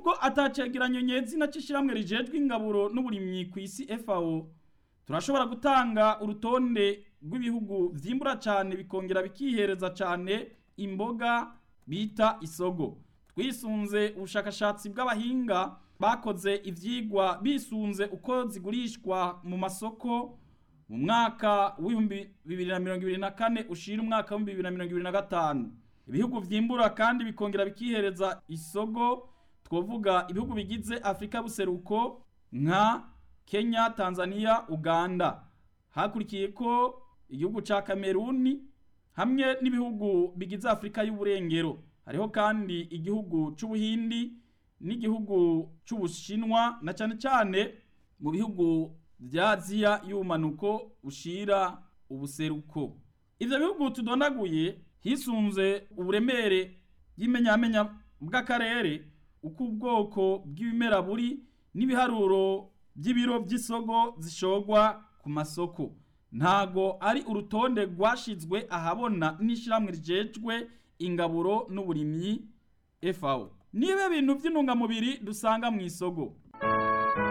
nubwo atacegeranyo nyezina c'ishiramwe rijejwe ingaburo n'uburimyi ku isi FAO turashobora gutanga urutonde rw'ibihugu vyimbura cane bikongera bikihereza cane imboga bita isogo twisunze ubushakashatsi bw'abahinga bakoze ivyigwa bisunze uko zigurishwa mu masoko mu mwaka w'ibihumbi bibiri na mirongo ibiri na kane ushira umwaka w'ibihumbi bibiri na mirongo ibiri na gatanu ibihugu vyimbura kandi bikongera bikihereza isogo twovuga ibihugu bigize afurika buseruko nka kenya tanzania uganda hakurikiye ko igihugu ca kameruni hamwe n'ibihugu bigize afurika y'uburengero hariho kandi igihugu c'ubuhindi n'igihugu c'ubushinwa na cane cane mu bihugu vya aziya y'ubumanuko ushira ubuseruko ivyo bihugu tudondaguye hisunze uburemere bw'imenyamenya bw'akarere uko ubwoko bw'ibimera buri n'ibiharuro by'ibiro by'isogo zishogwa ku masoko ntago ari urutonde rwashizwe ahabona n'ishiramwe rijejwe ingaburo n'uburimyi FAO nibe bintu by'intungamubiri dusanga mu isogo